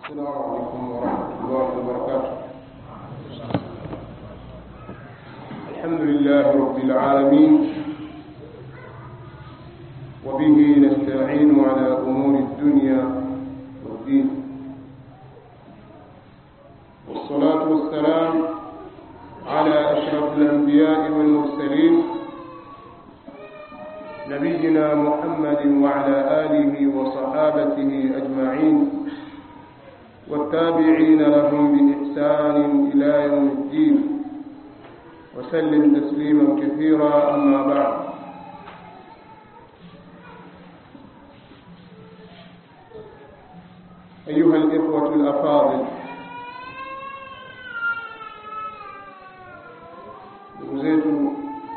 السلام عليكم ورحمة الله وبركاته الحمد لله رب العالمين وبه نستعين على أمور الدنيا والدين والصلاة والسلام على أشرف الأنبياء والمرسلين نبينا محمد وعلى آله وصحابته أجمعين والتابعين لهم بإحسان إلى يوم الدين وسلم تسليما كثيرا أما بعد أيها الإخوة الأفاضل ndugu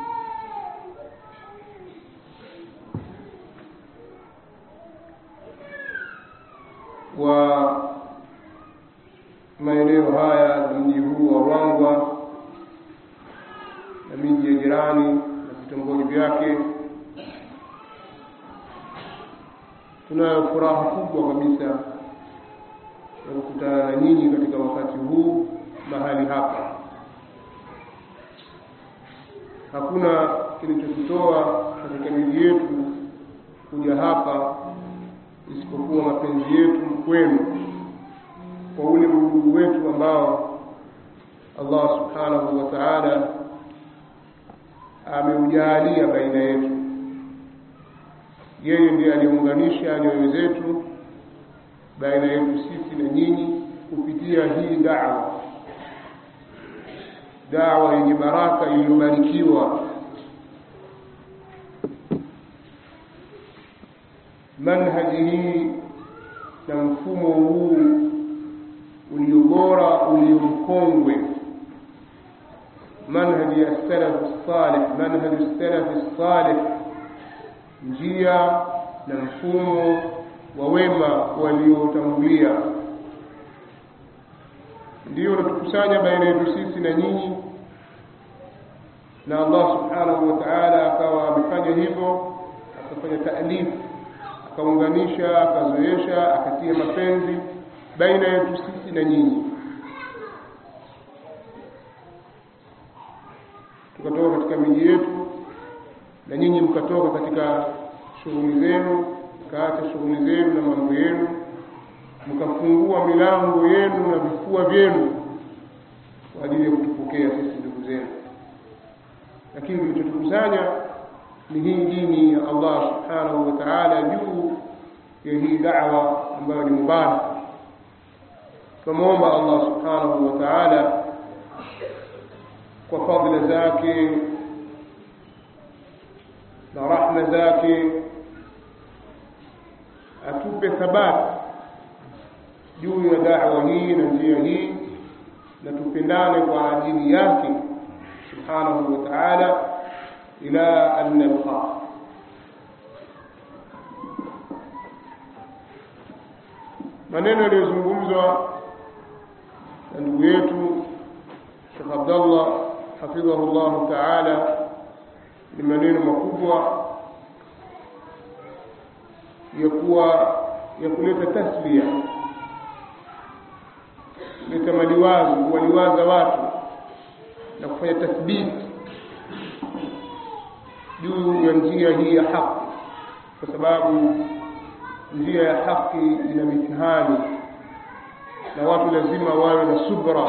wa maeneo haya na mji huu wa Ruangwa na miji ya jirani na vitongoji vyake. Tunayo furaha kubwa kabisa ya kukutana na nyinyi katika wakati huu mahali hapa. Hakuna kilichotutoa katika miji yetu kuja hapa isipokuwa mapenzi yetu kwenu kwa ule udugu wetu ambao Allah subhanahu wa ta'ala ameujalia baina yetu. Yeye ndiye aliunganisha nyoyo zetu baina yetu sisi na nyinyi kupitia hii da'wa, da'wa yenye baraka iliyobarikiwa. Manhaji hii na mfumo huu ulio bora ulio mkongwe manhaji ya salaf salih manhaji salaf salih njia na mfumo wa wema waliotangulia ndio unatukusanya baina yetu sisi na nyinyi na Allah subhanahu wa ta'ala akawa amefanya hivyo akafanya ta'lif akaunganisha akazoesha akatia mapenzi baina yetu sisi na nyinyi tukatoka katika miji yetu na nyinyi mkatoka katika shughuli zenu mkaacha shughuli zenu na mambo yenu mkafungua milango yenu na vifua vyenu kwa ajili ya kutupokea sisi ndugu zenu lakini kilichotukusanya ni hii dini ya Allah subhanahu wa ta'ala juu ya hii da'wa ambayo ni mubaraka tunamwomba Allah subhanahu wa ta'ala kwa fadhila zake na rahma zake atupe thabati juu ya da'wa hii na njia hii na tupendane kwa ajili yake subhanahu wa ta'ala ila an nalqa maneno yaliyozungumzwa na ndugu yetu Sheikh Abdullah hafidhahu Allah Ta'ala ni maneno makubwa ya kuwa ya kuleta tasbia kuleta maliwazo kuwaliwaza watu na kufanya tathbiti juu ya njia hii ya haki kwa sababu njia ya haki ina mitihani na watu lazima wawe na subra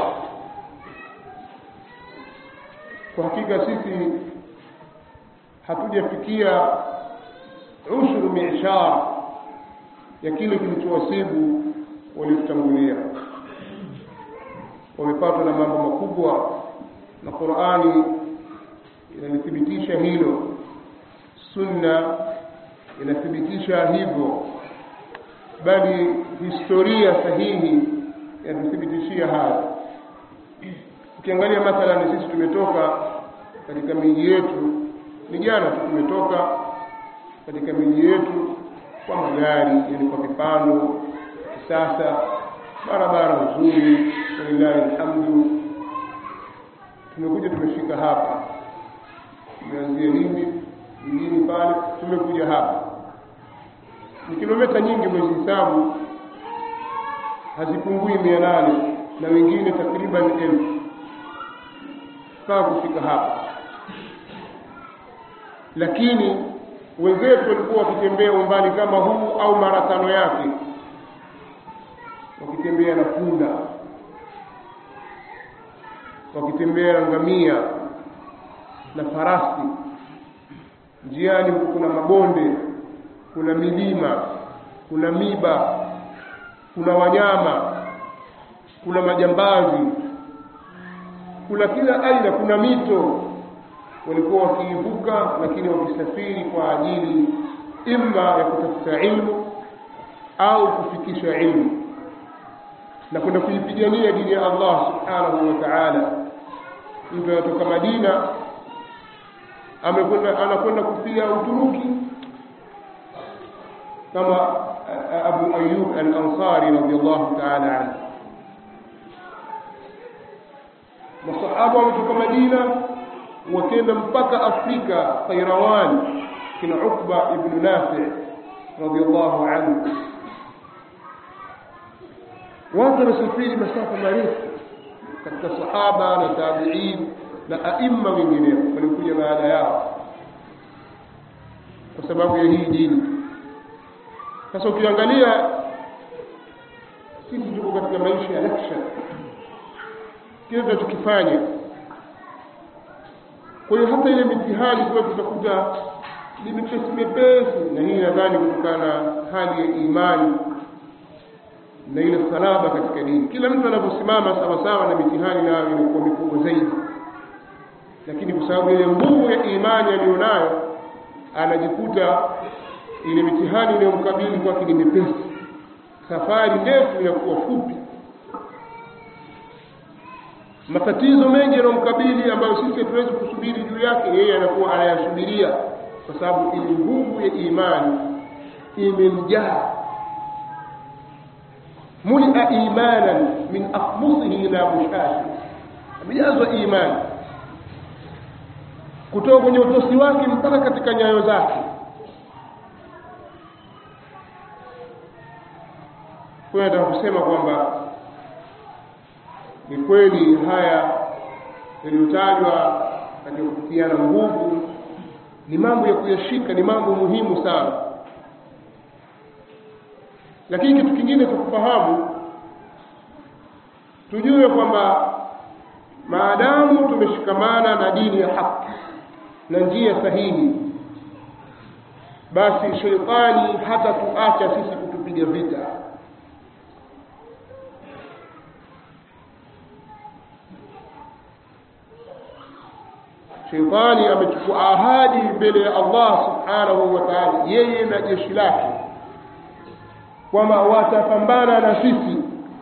kwa hakika sisi hatujafikia ushuru mi'shar ya kile kilichowasibu waliotangulia wamepatwa na mambo makubwa na Qur'ani inalithibitisha hilo sunna inathibitisha hivyo bali historia sahihi yatuthibitishia haya ukiangalia mathalan sisi tumetoka katika miji yetu ni jana tu tumetoka katika miji yetu kwa magari yani kwa vipando kisasa barabara nzuri walillahi alhamdu tumekuja tumefika hapa tumeanzia Lindi mjini pale tumekuja hapa ni kilomita nyingi mwezihesabu hazipungui mia nane na wengine takriban elfu mpaka kufika hapa lakini wenzetu walikuwa wakitembea umbali kama huu au mara tano yake wakitembea na punda wakitembea na ngamia na farasi njiani huku kuna mabonde kuna milima kuna miba kuna wanyama kuna majambazi kuna kila aina kuna mito walikuwa wakiivuka lakini wakisafiri kwa ajili imma ya kutafuta ilmu au kufikisha ilmu na kwenda kuipigania dini ya Allah subhanahu wa ta'ala mtu anatoka Madina amekwenda anakwenda kufia Uturuki kama Abu Ayyub al-Ansari radiyallahu ta'ala anhu masahaba wametoka Madina wakenda mpaka Afrika Qayrawan kina Ukba ibn Nafi radiyallahu anhu watu wamesafiri masafa marefu katika sahaba na tabi'in na aima wengineo walikuja baada yao kwa sababu ya hii dini sasa ukiangalia sisi tuko katika maisha ya laksha kile tunachokifanya kwa hiyo hata ile mitihani kwa tutakuta ni mepesi mepesi na hii nadhani kutokana na hali ya imani na ile salaba katika dini kila mtu anaposimama sawa sawa na mitihani nayo inakuwa mikubwa zaidi lakini kwa sababu ile nguvu ya imani aliyonayo anajikuta ile mitihani inayomkabili kwake ni mepesi safari ndefu inakuwa fupi matatizo mengi yanayomkabili ambayo sisi hatuwezi kusubiri juu yake yeye anakuwa anayasubiria kwa sababu ile nguvu ya imani imemjaa mulia imanan min afmusihi ila mushashi amejazwa imani kutoka kwenye utosi wake mpaka katika nyayo zake kwa hiyo nataka kusema kwamba ni kweli haya yaliyotajwa katika kutiana nguvu ni mambo ya kuyashika ni mambo muhimu sana lakini kitu kingine cha kufahamu tujue kwamba maadamu tumeshikamana na dini ya haki na njia sahihi basi sheitani hata tuacha sisi kutupiga vita sheitani amechukua ahadi mbele ya Allah subhanahu wa ta'ala yeye na jeshi lake kwamba watapambana na sisi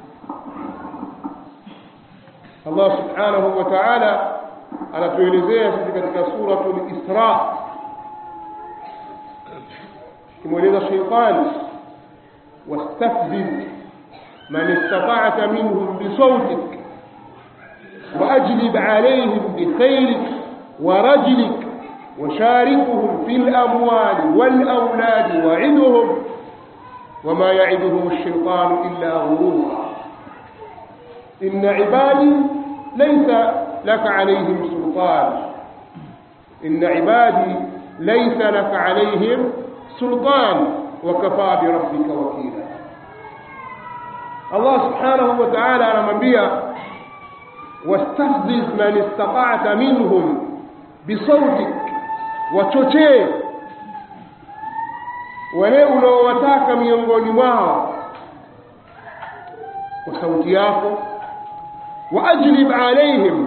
Allah subhanahu wa ta'ala anatuelezea sisi katika suratul Isra kimweleza sheitani wastafziz man istata'ta minhum bisawtik واجلب عليهم بخيلك ورجلك وشاركهم في الأموال والأولاد وعدهم وما يعدهم الشيطان إلا غرورا إن عبادي ليس لك عليهم سلطان إن عبادي ليس لك عليهم سلطان وكفى بربك وكيلا الله سبحانه وتعالى anamwambia واستفزز من استطعت منهم بصوتك wachochee wale unaowataka miongoni mwao kwa sauti yako waajlib alaihim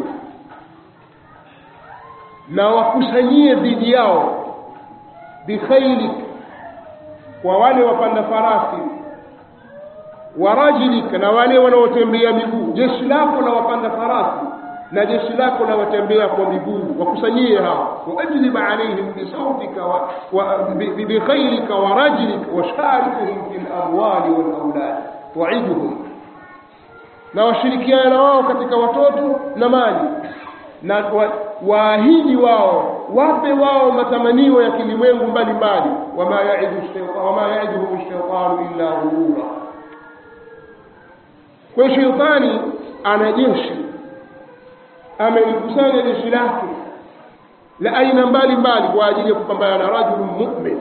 na wakusanyie dhidi yao bikhailik kwa wale wapanda farasi warajlik na wale wanaotembea miguu jeshi lako la wapanda farasi na jeshi lako la watembea kwa miguu wakusanyie hao waajlib alaihim bisautika wa, wa, bikhailika wa rajlik washarikuhum fi lamwali walaulad waiduhum na washirikiana na wao katika watoto na mali na wa, waahidi wao wape wao matamanio ya kilimwengu mbalimbali wama yaiduhum shaitanu illa ghurura kwa hiyo sheitani ana jeshi amelikusanya jeshi lake la aina mbalimbali kwa ajili ya kupambana na rajulun mu'min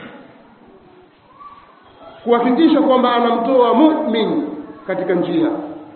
kuhakikisha kwamba anamtoa mu'min katika njia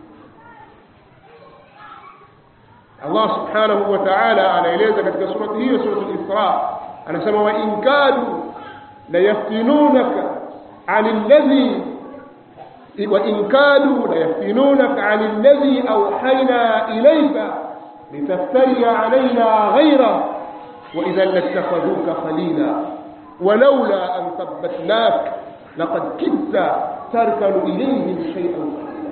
Allah subhanahu wa ta'ala anaeleza katika surati hiyo surati al-Isra anasema wa in kadu la yaftinunaka 'anil ladhi wa in kadu la yaftinunaka 'anil ladhi awhayna ilayka litaftari 'alayna ghayra wa idhan lattakhadhuka khalila ولولا أن ثبتناك لقد كدت تركن إليهم شيئا قليلا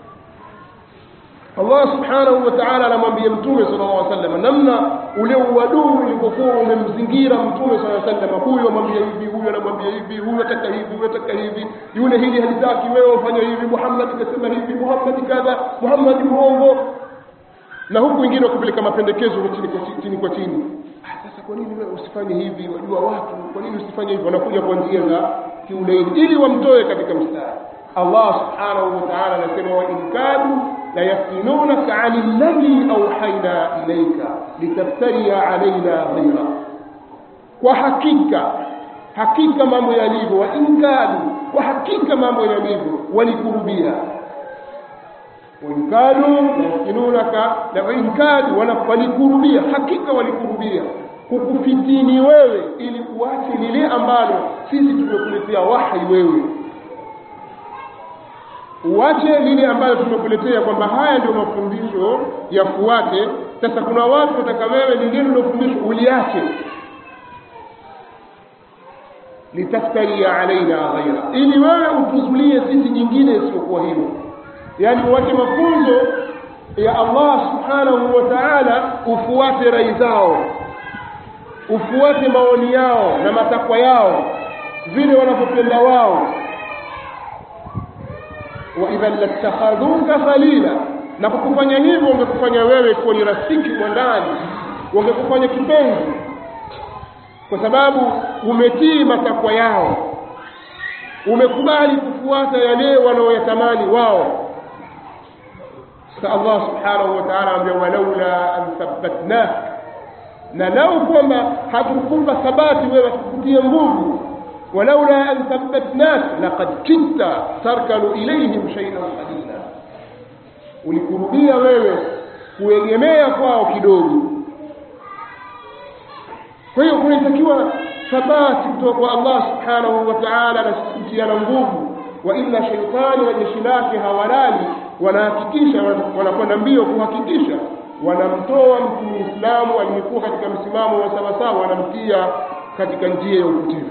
Allah subhanahu wa ta'ala anamwambia mtume sallallahu alaihi wasallam namna ule uadui ulivyokuwa umemzingira mtume sallallahu alaihi wasallam huyu amwambia hivi huyu anamwambia hivi huyu ataka hivi huyu ataka hivi yule hili halitaki wewe ufanye hivi Muhammad kasema hivi Muhammad kadha Muhammad muongo na huku wengine wakipeleka mapendekezo chini kwa chini kwa chini ah, sasa kwa nini wewe usifanye hivi wajua watu kwa nini usifanye hivi wanakuja kwa njia za kiulaini ili wamtoe katika mstari Allah subhanahu wa ta'ala anasema wa in kadu la yaftinunaka 'ani alladhi awhayna ilayka litaftariya 'alayna ghayra kwa hakika hakika mambo yalivyo wa in kadu kwa hakika mambo yalivyo walikurubia وإن كانوا يفتنونك وإن كانوا walikurubia hakika walikurubia kukufitini wewe ili uache lile ambalo sisi tumekuletea wahi wewe uache lile ambalo tumekuletea kwamba haya ndio mafundisho yafuate sasa kuna watu wataka wewe lingine lilofundishwa uliache litaftaria alaina ghaira ili wewe utuzulie sisi nyingine isiyokuwa hilo yani uache mafunzo ya Allah subhanahu wa ta'ala ufuate rai zao ufuate maoni yao na matakwa yao vile wanavyopenda wao wa idhan latakhadhuka khalila na kwa kufanya hivyo wangekufanya wewe kuwa ni rafiki kwa ndani wangekufanya kipenzi kwa sababu umetii matakwa yao umekubali kufuata yale wanaoyatamani wao Allah subhanahu wa ta'ala anambia walaula an thabbatnak na lau kwamba hatukupa thabati wewe tukutie nguvu walaula an thabbatnak laqad kitta tarkanu ilayhim shay'an qalila ulikurubia wewe kuegemea kwao kidogo kwa hiyo kunatakiwa thabati kutoka kwa Allah subhanahu wa ta'ala na kutiana nguvu wa illa shaytani na jeshi lake hawalali wanahakikisha wanakwenda mbio kuhakikisha wanamtoa mtu muislamu aliyekuwa katika msimamo wa sawasawa wanamtia katika njia ya upotevu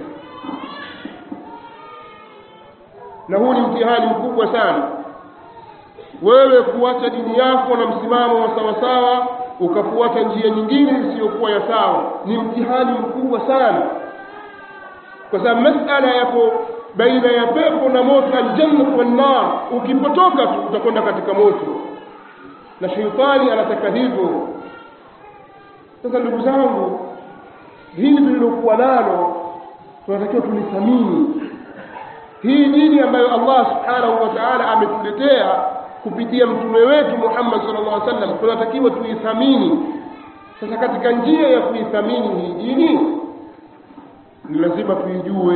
na huu ni mtihani mkubwa sana wewe kuacha dini yako na msimamo wa sawasawa ukafuata njia nyingine isiyokuwa ya sawa ni mtihani mkubwa sana kwa sababu masala yako baina ya pepo na moto aljanna wan nar ukipotoka tu utakwenda katika moto na sheitani anataka hivyo sasa ndugu zangu hili tulilokuwa nalo tunatakiwa tulithamini hii dini ambayo Allah subhanahu wa ta'ala ametuletea kupitia mtume wetu Muhammad sallallahu alaihi wasallam tunatakiwa tuithamini sasa katika njia ya kuithamini hii dini ni lazima tuijue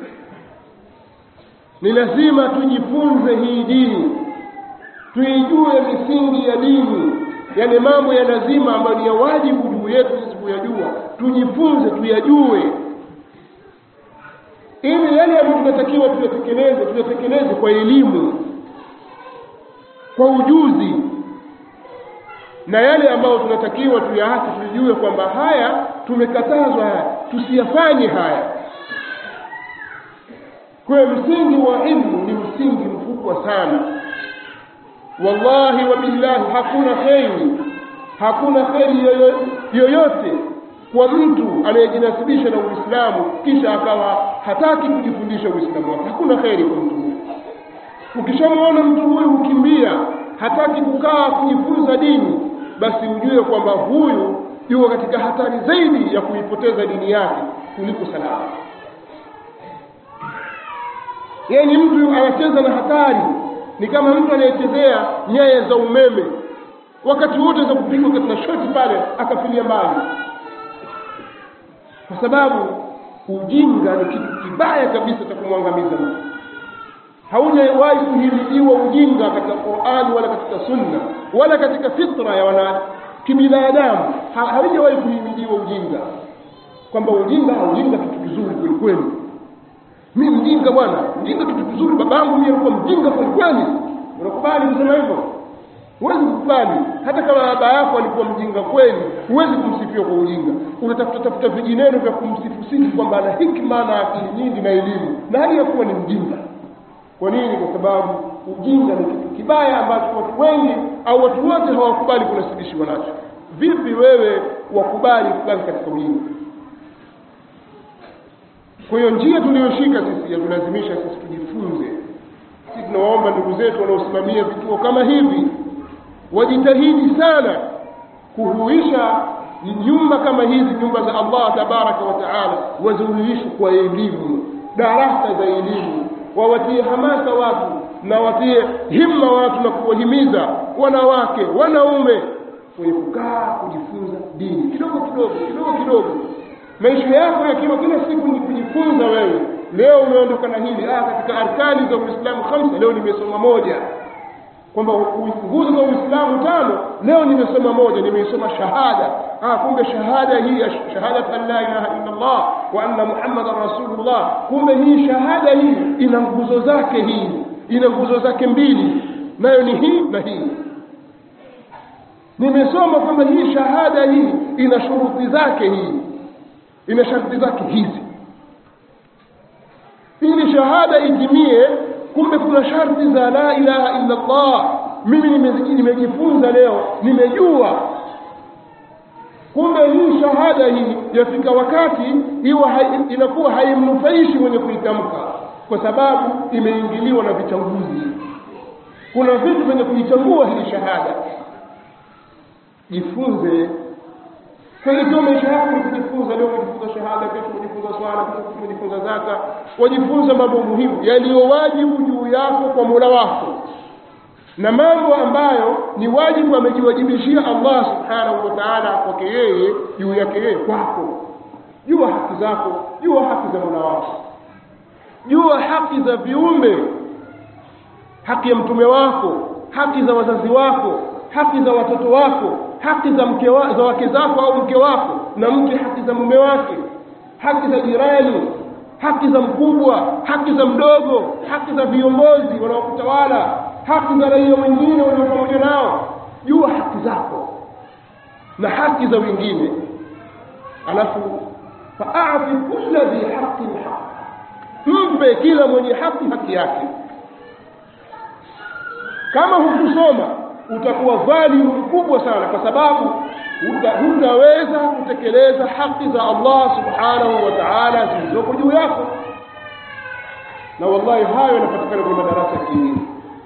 ni lazima tujifunze hii dini tuijue misingi ya dini yale mambo ya lazima ambayo ni ya wajibu juu yetu sisi kuyajua tujifunze tuyajue ili yale ambayo tunatakiwa tuyatekeleze tuyatekeleze kwa elimu kwa ujuzi na yale ambayo tunatakiwa tuyaache tujue kwamba haya tumekatazwa haya tusiyafanye haya kwa msingi wa ilmu ni msingi mkubwa sana wallahi wa billahi hakuna kheri hakuna kheri yoyote kwa mtu anayejinasibisha na Uislamu kisha akawa hataki kujifundisha Uislamu wake hakuna kheri kwa mtu huyo ukishamwona mtu huyu hukimbia hataki kukaa kujifunza dini basi ujue kwamba huyu yuko katika hatari zaidi ya kuipoteza dini yake kuliko salama yeye ni mtu anacheza na hatari ni kama mtu anayechezea nyaya za umeme wakati wote za kupigwa katika shoti pale akafilia mbali kwa sababu ujinga ni kitu kibaya kabisa cha kumwangamiza mtu haujawahi kuhimidiwa ujinga katika qurani wala katika sunna wala katika fitra ya wana kibinadamu ha, haujawahi kuhimidiwa ujinga kwamba ujinga ujinga kitu kizuri kweli kweli mi mjinga bwana mjinga kitu kizuri babangu mi alikuwa mjinga kweli kweli unakubali kusema hivyo huwezi kukubali hata kama baba yako alikuwa mjinga kweli huwezi kumsifia kwa ujinga unatafuta tafuta vijineno vya kumsifu sifu kwamba ana hikma na akili nyingi na elimu na hali ya kuwa ni mjinga kwa nini kwa sababu ujinga ni kitu kibaya ambacho watu wengi au watu wote hawakubali kunasibishiwa nacho vipi wewe wakubali kubaki katika ujinga kwa hiyo njia tuliyoshika sisi yatulazimisha sisi tujifunze sisi tunawaomba ndugu zetu wanaosimamia vituo kama hivi wajitahidi sana kuhuisha nyumba kama hizi nyumba za allah tabaraka wa taala wazihuishe kwa elimu darasa za elimu wawatie hamasa watu na watie himma watu na kuwahimiza wanawake wanaume kwenye kukaa kujifunza dini kidogo kidogo kidogo kidogo maisha yako yakiwa kila siku ni kujifunza wewe leo umeondoka na hili ah katika arkani za uislamu khamsa leo nimesoma moja kwamba nguzo za uislamu tano leo nimesoma moja nimeisoma shahada ah kumbe shahada hii shahadat an la ilaha illa allah wa anna muhammadan rasulullah kumbe hii shahada hii ina nguzo zake hii ina nguzo zake mbili nayo ni hii na hii nimesoma kwamba hii shahada hii ina shuruti zake hii ina sharti zake hizi ili shahada itimie kumbe kuna sharti za la ilaha illa allah mimi nimejifunza leo nimejua kumbe hii shahada hii yafika wakati iwa hai, inakuwa haimnufaishi mwenye kuitamka kwa sababu imeingiliwa na vichanguzi kuna vitu vyenye kuichangua hii shahada jifunze kweli ikiwa maisha yako ni kujifunza leo umejifunza shahada kesho umejifunza swala kesho umejifunza zaka wajifunza mambo muhimu yaliyo wajibu juu yako kwa mola wako na mambo ambayo ni wajibu amejiwajibishia allah subhanahu wa taala kwake yeye juu yake yeye kwako jua haki zako jua haki za mola wako jua haki za viumbe haki ya mtume wako haki za wazazi wako haki za watoto wako haki za mke wa, za wake zako au mke wako na mke haki za mume wake haki za jirani haki za mkubwa haki za mdogo haki za viongozi wanaokutawala haki za raia wengine walio pamoja nao jua haki zako na haki za wengine alafu faati kula dhi haqin haq mpe kila mwenye haki haki yake kama hukusoma utakuwa dhalimu mkubwa sana kwa sababu hutaweza kutekeleza haki za allah subhanahu wa taala zilizoko juu yako na wallahi hayo yanapatikana kwenye madarasa ya kielimu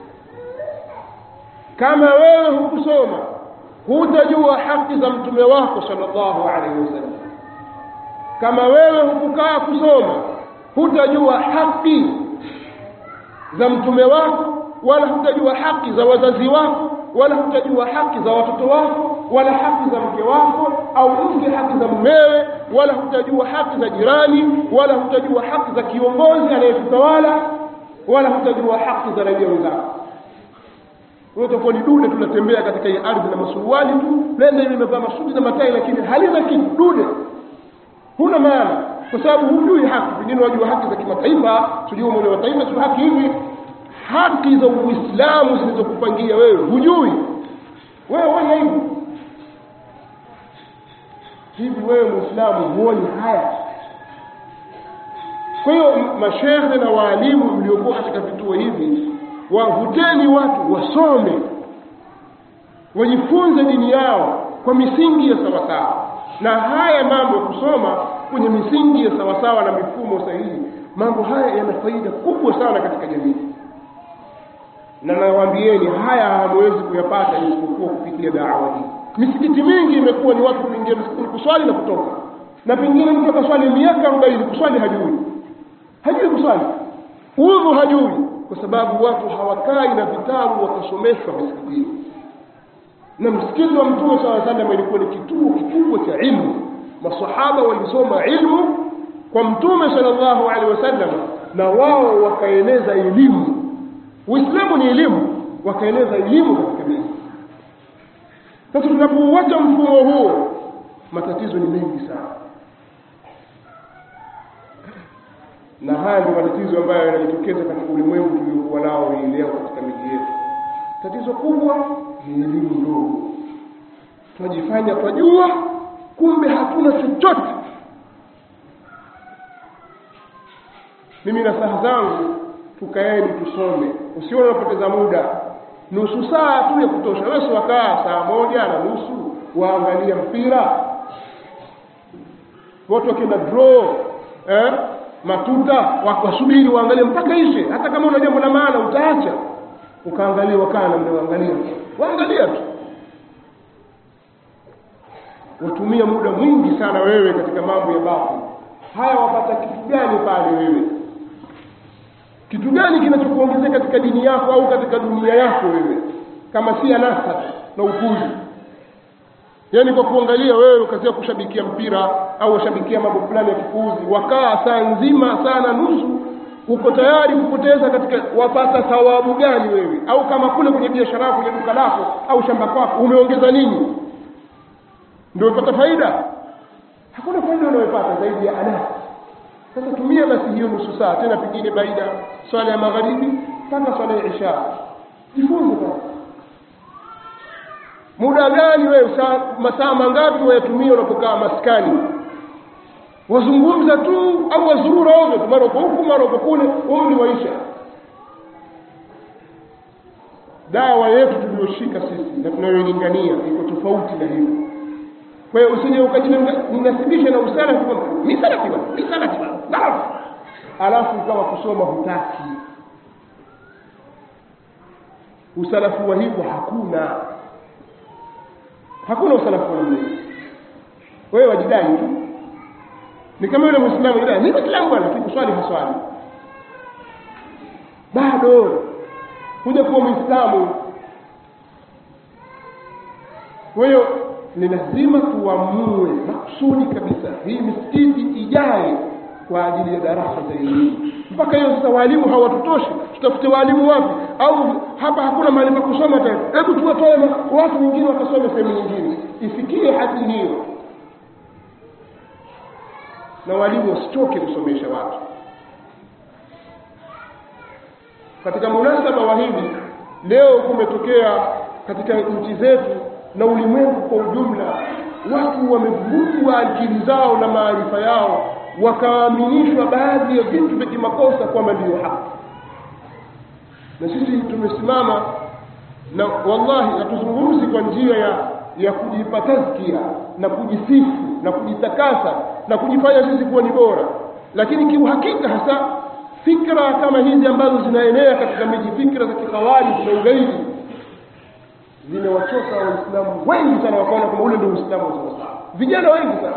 kama wewe hukusoma hutajua haki za mtume wako sallallahu alaihi wasallam kama wewe hukukaa kusoma hutajua haki za mtume wako wala hutajua haki za wazazi wako wala hutajua haki za watoto wako wala haki za mke wako au mke haki za mumewe wala hutajua haki za jirani wala hutajua haki za kiongozi anayetutawala wala hutajua haki za raia wenzako utakuwa ni dude tunatembea katika hii ardhi na masuruali tu nenda ile imevaa masuti na matai lakini halina kitu dude huna maana kwa sababu hujui haki pengine wajua haki za kimataifa sijui umoja wa mataifa sio haki hivi haki za uislamu zilizokupangia wewe hujui wewe wewe hivi hivi wewe muislamu huoni haya kwa hiyo mashehe na waalimu mliokuwa katika vituo hivi wavuteni watu wasome wajifunze dini yao kwa misingi ya sawasawa na haya mambo ya kusoma kwenye misingi ya sawasawa na mifumo sahihi mambo haya yana faida kubwa sana katika jamii na nawaambieni haya hamwezi kuyapata isipokuwa kupitia dawa hii misikiti mingi imekuwa ni watu kuingia msikitini kuswali na kutoka na pengine mtu akaswali miaka arobaini kuswali hajui hajui kuswali udhu hajui kwa sababu watu hawakai na vitabu wakasomeshwa misikitini na msikiti wa mtume saa salam ilikuwa ni kituo kikubwa cha ilmu masahaba walisoma ilmu kwa mtume sallallahu alaihi wasallam na wao wakaeneza elimu uislamu ni elimu wakaeneza elimu katika dini sasa tunapouacha mfumo huo matatizo ni mengi sana na haya ndio matatizo ambayo yanajitokeza katika ulimwengu tuliokuwa nao hii leo katika miji yetu tatizo kubwa ni elimu ndogo tunajifanya twajua kumbe hatuna chochote mimi na saha zangu tukaeni tusome usione unapoteza muda nusu saa tu ya kutosha wewe si wakaa saa moja na nusu waangalia mpira watu wakienda draw eh? matuta wasubiri waangalie mpaka ishe hata kama una jambo la maana utaacha ukaangalia wakaa namna waangalia waangalia tu watumia muda mwingi sana wewe katika mambo ya bafu haya wapata kitu gani pale wewe kitu gani kinachokuongezea katika dini yako au katika dunia yako wewe kama si anasa na upuzi yaani kwa kuangalia wewe ukazia kushabikia mpira au washabikia mambo fulani ya kipuzi wakaa saa nzima sana nusu uko tayari kupoteza katika wapata thawabu gani wewe au kama kule kwenye biashara yako kwenye duka lako au shamba kwako umeongeza nini ndio umepata faida hakuna faida unayopata zaidi ya anasa sasa tumia basi hiyo nusu saa tena pengine baida swala ya magharibi mpaka swala ya isha jifunze basi muda gani wewe masaa mangapi wayatumia unapokaa maskani wazungumza tu au wazurura ovyo tu mara uko huku mara uko kule umri waisha dawa yetu tuliyoshika sisi na tunayoilingania iko tofauti na hivyo kwa hiyo usije ukajinasibisha na usalafi kwamba mi salafi bwana mi salafi bwana alafu ukawa kusoma hutaki usalafu wa hivyo hakuna hakuna usalafu wa namna hiyo wewe wajidai tu ni kama yule muislamu jidai mimi muislamu bwana lakini kuswali haswali bado kuja kuwa muislamu kwa hiyo ni lazima tuamue maksudi kabisa hii misikiti ijae kwa ajili ya darasa za elimu mpaka hiyo sasa walimu hawatutoshi tutafute walimu wapi au hapa hakuna mahali pa kusoma tena hebu tuwatoe watu wengine wakasome sehemu nyingine ifikie hadi hiyo na walimu wasichoke kusomesha watu katika munasaba wa hivi leo kumetokea katika nchi zetu na ulimwengu kwa ujumla watu wamevurugwa akili zao na maarifa yao wakaaminishwa baadhi ya vitu vya kimakosa kwamba ndiyo haki na sisi tumesimama na wallahi hatuzungumzi kwa njia ya ya kujipa tazkia na kujisifu na kujitakasa na kujifanya sisi kuwa ni bora lakini kiuhakika hasa fikra kama hizi ambazo zinaenea katika miji fikra za kikawari na ugaidi zimewachoka waislamu wengi sana wakaona kwamba ule ndio uislamu wa sawasawa vijana wengi sana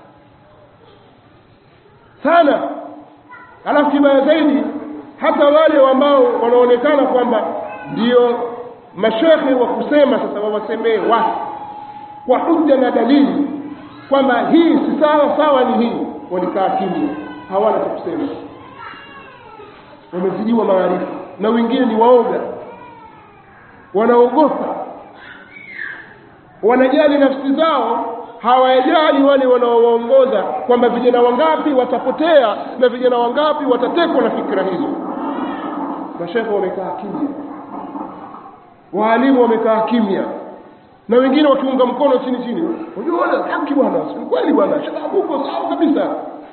sana alafu kibaya zaidi hata wale ambao wanaonekana kwamba ndio mashekhe wa kusema sasa wawasemee watu kwa hujja na dalili kwamba hii si sawa sawa ni hii walikaa kimya hawana cha kusema wamezidiwa maarifa na wengine ni waoga wanaogopa wanajali nafsi zao hawajali wale wanaowaongoza kwamba vijana wangapi watapotea na vijana wangapi watatekwa na fikra hizo mashekhe wamekaa kimya waalimu wamekaa kimya na wengine wakiunga mkono chini chini unajua wala haki bwana si kweli bwana shababu uko sawa kabisa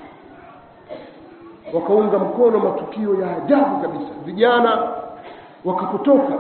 wakaunga mkono matukio ya ajabu kabisa vijana wakapotoka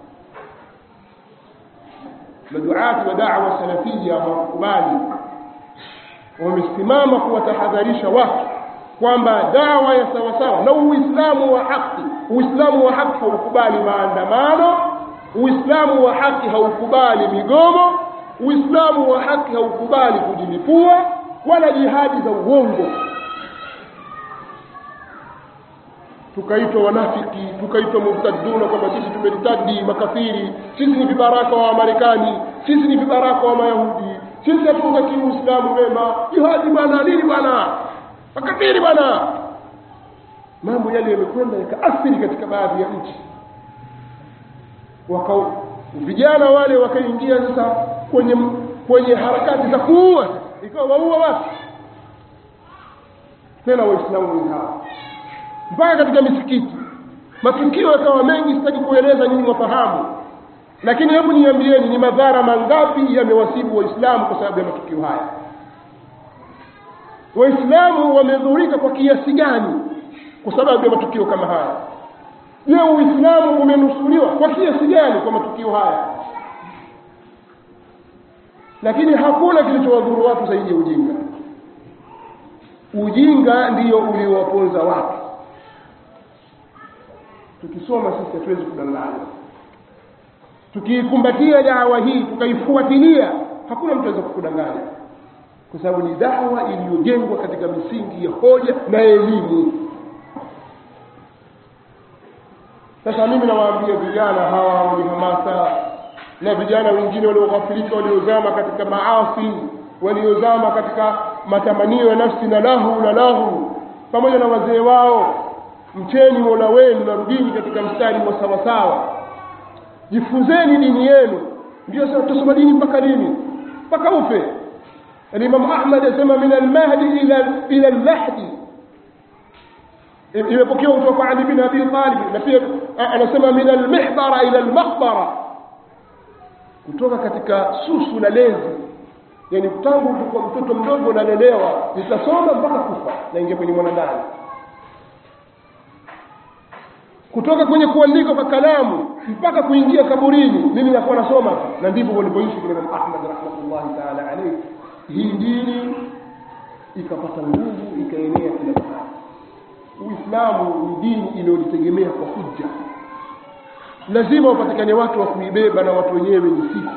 maduati wa da'wa salafia hawakubali wamesimama kuwatahadharisha watu kwamba dawa ya sawasawa na uislamu wa haki uislamu wa haki haukubali maandamano uislamu wa haki haukubali migomo uislamu wa haki haukubali kujilipua wala jihadi za uongo tukaitwa wanafiki tukaitwa murtaduna kwamba sisi tumeritadi makafiri sisi ni vibaraka wa marekani sisi ni vibaraka wa mayahudi sisi hatuutakii uislamu mema jihadi bwana nini bwana makafiri bwana mambo yale yamekwenda yakaathiri katika baadhi ya nchi waka vijana wale wakaingia sasa kwenye kwenye harakati za kuua ikawa waua watu tena waislamu ni hawa mpaka katika misikiti matukio yakawa mengi sitaki kueleza nyinyi mwafahamu lakini hebu niambieni ni madhara mangapi yamewasibu waislamu kwa sababu ya matukio haya waislamu wamedhurika kwa kiasi gani kwa sababu ya matukio kama haya je uislamu umenusuriwa kwa kiasi gani kwa matukio haya lakini hakuna kilichowadhuru watu zaidi ya ujinga ujinga ndiyo uliowaponza watu tukisoma sisi hatuwezi kudanganya tukiikumbatia dawa hii tukaifuatilia hakuna mtu aweza kukudanganya kwa sababu ni dawa iliyojengwa katika misingi ya hoja na elimu sasa mimi nawaambia vijana hawa wenye hamasa na vijana wengine walioghafilika waliozama katika maasi waliozama katika matamanio ya nafsi na lahu na lahu pamoja na wazee wao mcheni mola wenu na rudini katika mstari wa sawasawa jifunzeni dini yenu ndio sasa tutasoma dini mpaka lini mpaka ufe alimamu ahmad asema min almahdi ila ila almahdi imepokewa kutoka kwa ali bin abi talib na pia anasema min almihbara ila almaqbara kutoka katika susu la lezi yani tangu kwa mtoto mdogo nalelewa nitasoma mpaka kufa naingia kwenye mwanadamu kutoka kwenye kuandika kwa kalamu mpaka kuingia kaburini mimi nakuwa nasoma na ndivyo walivyoishi kina Imam Ahmad rahmatullahi taala alayhi hii dini ikapata nguvu ikaenea kila mahali Uislamu ni dini iliyojitegemea kwa hujja lazima wapatikane watu wa kuibeba na watu wenyewe ni sisi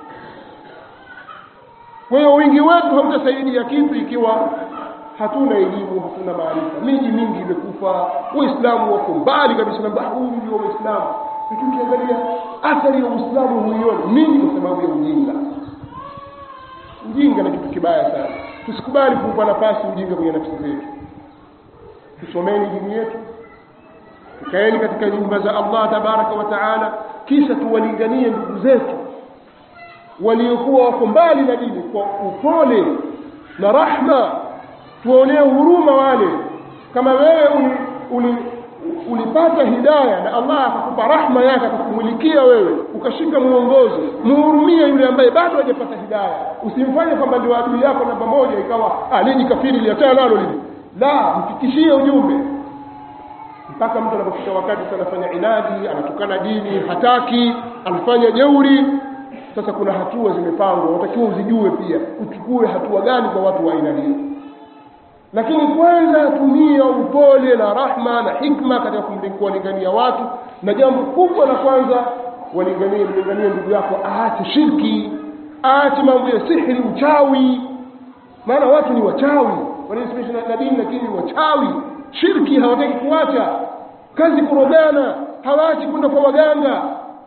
kwa hiyo wingi wetu hautasaidia kitu ikiwa hatuna elimu hatuna maarifa miji mingi imekufa waislamu wako mbali kabisa na huyu ndio waislamu lakini ukiangalia athari ya uislamu huioni nini kwa sababu ya ujinga ujinga ni kitu kibaya sana tusikubali kuupa nafasi ujinga kwenye nafsi zetu tusomeni dini yetu tukaeni katika nyumba za allah tabaraka wa taala kisha tuwalinganie ndugu zetu waliokuwa wako mbali na dini kwa upole na rahma tuwaonee huruma wale kama wewe uli, uli, ulipata hidaya na allah akakupa rahma yake akakumulikia wewe ukashika mwongozo muhurumie yule ambaye bado hajapata hidaya usimfanye kwamba ndio adui yako namba moja ikawa ah lini kafiri liachana nalo lili la mfikishie ujumbe mpaka mtu anapofika wakati sasa anafanya inadi anatukana dini hataki anafanya jeuri sasa kuna hatua zimepangwa unatakiwa uzijue pia uchukue hatua gani kwa watu wa aina hiyo lakini kwanza tumia upole na rahma na hikma katika kuwalingania watu na jambo kubwa la kwanza walinganie mlinganie ndugu yako aache shirki aache mambo ya sihri uchawi maana watu ni wachawi wanaisimisha na dini lakini ni wachawi shirki hawataki kuacha kazi kurogana hawaachi kwenda kwa waganga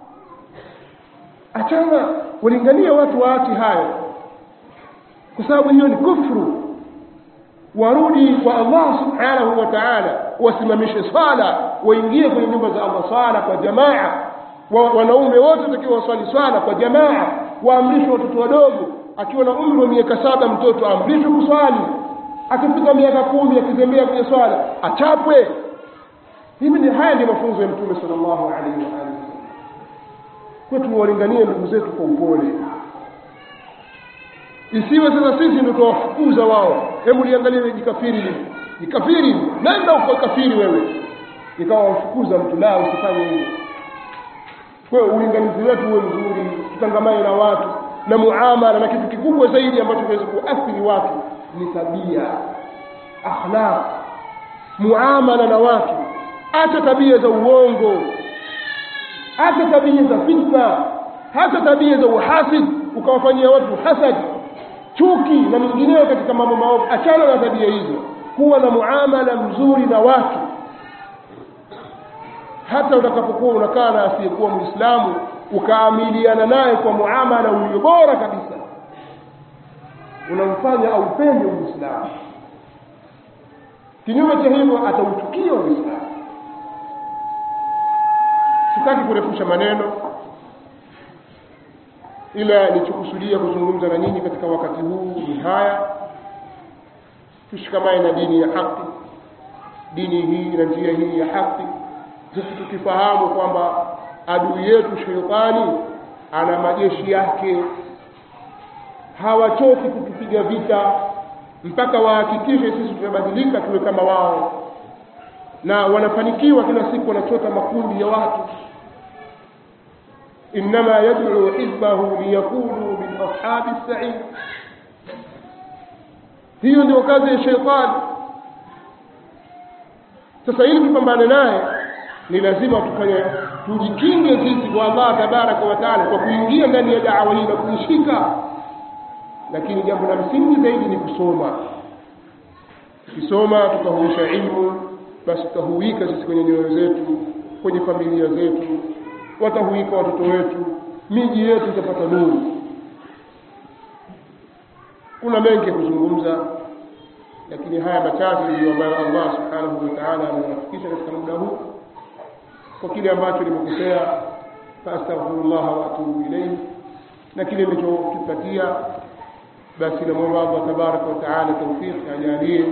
achana walinganie watu waache hayo kwa sababu hiyo ni kufru warudi kwa Allah subhanahu wa ta'ala wasimamishe swala waingie kwenye nyumba za Allah swala kwa jamaa wa, wanaume wote watakiwa waswali swala kwa jamaa waamrishwe watoto wadogo akiwa na umri wa miaka saba mtoto aamrishwe kuswali akifika miaka kumi akizembea kwenye swala achapwe hivi ni haya ndio mafunzo ya mtume sallallahu alaihi wa alihi kwetu walinganie ndugu zetu kwa upole isiwe sasa sisi ndio tuwafukuza wao hebu liangalie jikafiri jikafiri nenda uko kafiri wewe ikawa wafukuza mtu la usifanye hivyo kwa hiyo ulinganizi wetu uwe mzuri tutangamane na watu na muamala na kitu kikubwa zaidi ambacho kinaweza kuathiri watu ni tabia akhlaq muamala na watu acha tabia za uongo acha tabia za fitna hata tabia za uhasid ukawafanyia watu hasad chuki na mingineyo katika mambo maovu achana na tabia hizo kuwa na muamala mzuri na watu hata utakapokuwa unakaa na asiyekuwa mwislamu ukaamiliana naye kwa muamala ulio bora kabisa unamfanya aupende uislamu kinyume cha hivyo atauchukia uislamu sitaki kurefusha maneno ila nilichokusudia kuzungumza na nyinyi katika wakati huu ni haya tushikamane na dini ya haki dini hii na njia hii ya haki sisi tukifahamu kwamba adui yetu sheitani ana majeshi yake hawachoki kutupiga vita mpaka wahakikishe sisi tumebadilika tuwe kama wao na wanafanikiwa kila siku wanachota makundi ya watu innama yad'u hizbahu liyakunu min ashabi sa'id hiyo ndio kazi ya sheitani sasa ili tupambane naye ni lazima tufanye tujikinge sisi kwa Allah tabaraka wa taala kwa kuingia ndani ya dawa hii na kuishika lakini jambo la msingi zaidi ni kusoma tukisoma tukahuisha ilmu basi tutahuika sisi kwenye nyoyo zetu kwenye familia zetu watahuika watoto wetu miji yetu itapata nuru kuna mengi ya kuzungumza lakini haya machache ndiyo ambayo Allah subhanahu wa ta'ala ameyafikisha katika muda huu kwa kile ambacho nimekosea fastaghfirullah wa atubu ilayhi na kile nilichokipatia basi namwomba Allah tabaraka wa taala tawfiq ajalie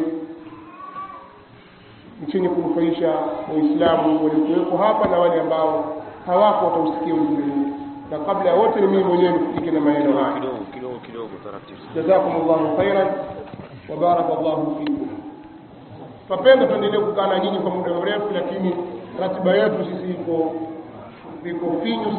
chenye kunufaisha waislamu waliokuwepo hapa na wale ambao hawako watausikia ujumbe huu na kabla ya wote ni mimi mwenyewe nifike na maneno haya kidogo kidogo kidogo taratibu jazakumullahu khairan wa barakallahu fikum twapenda tuendelee kukaa na nyinyi kwa muda mrefu lakini ratiba yetu sisi iko iko finyu